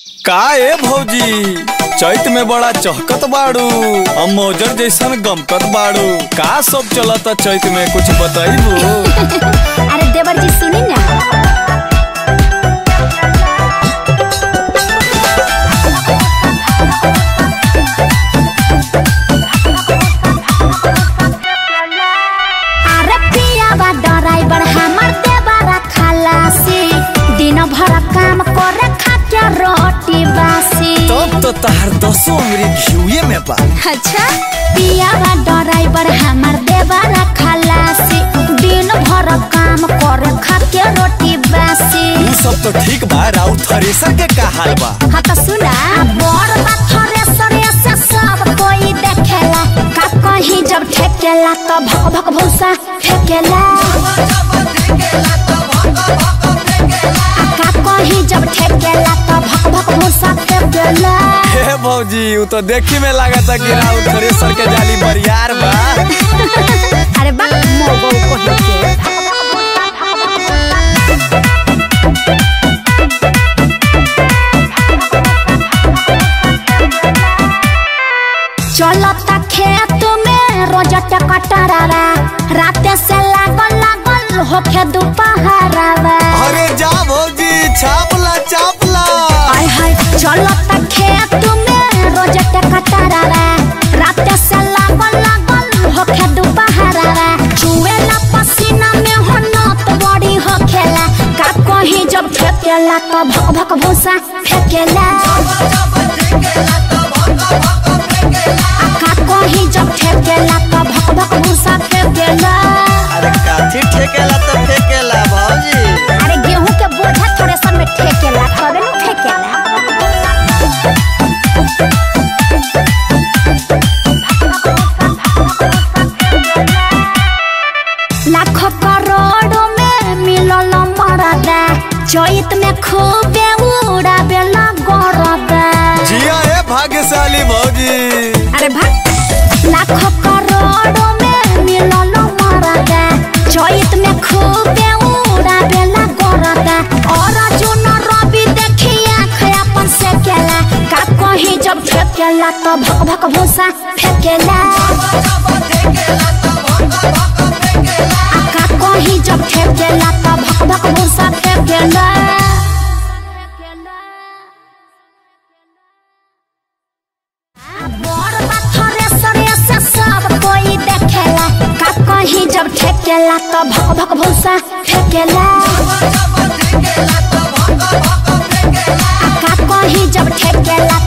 का ए भौजी चैत में बड़ा चहकत बाड़ू हम मौजर जैसन गमकत बाड़ू का सब चलता चैत में कुछ बताइबू अरे देवर जी सुनी ना अरे पिया बा ड्राइवर हमर देवरा खलासी दिन भर काम करे खाके रोटी बासी तब तो तहार दसो अंगरी घिउए में बा अच्छा पिया बा ड्राइवर हमर देवरा खलासी दिन भर काम करे खाके रोटी बासी उ सब तो ठीक बा राउर थ्रेसर के का हाल बा हाँ तो सुना बड़ पत्थरे सरे से सब कोई देखेला का कहीं जब ठेकेला तो भक भक भूसा फेकेला आ का कहीं जब ठेकेला तो भक भक भूसा फेकेला हे भौजी उ तो देखी में लागता कि राउर थ्रेसर के जाली बरियार बा अरे बा मोगो को के चलता खेत में रोज टकटरावा राते से लागल लागल होखे दोपहरावा अरे जा भौजी छापला चापला आय हाय चलता खेत में रोज टकटरावा राते से लागल लागल होखे दोपहरावा चुएला पसीना में हो नत बड़ी होखेला का कहीं जब फेकेला तो भक भक भूसा फेकेला आ का कहीं जब फेकेला तो भक भक भूसा फेकेला अरे काठी ठेकेला तो फेकेला भौजी अरे गेहूं के बोझा थोड़े सन में ठेकेला कबे न ठेकेला लाखों करोड़ों में मिलल मरदा चैत में खूबे उड़ाबेला गरदा जिया ए भाग्यशाली भौजी अरे भाग लाखों करोड़ों में मिलल मरदा चैत में खूबे उड़ाबेला गरदा और जुन रवि देखी आँख अपन से केला का कहीं जब फेकेला तो भक भक भूसा फेकेला आ का कहीं जब फेकेला तो भक भक भूसा फेकेला बड़ पत्थरे सरे से सब कोई देखेला का कहीं जब ठेकेला तो भक भक भूसा फेकेला आ का कहीं जब ठेकेला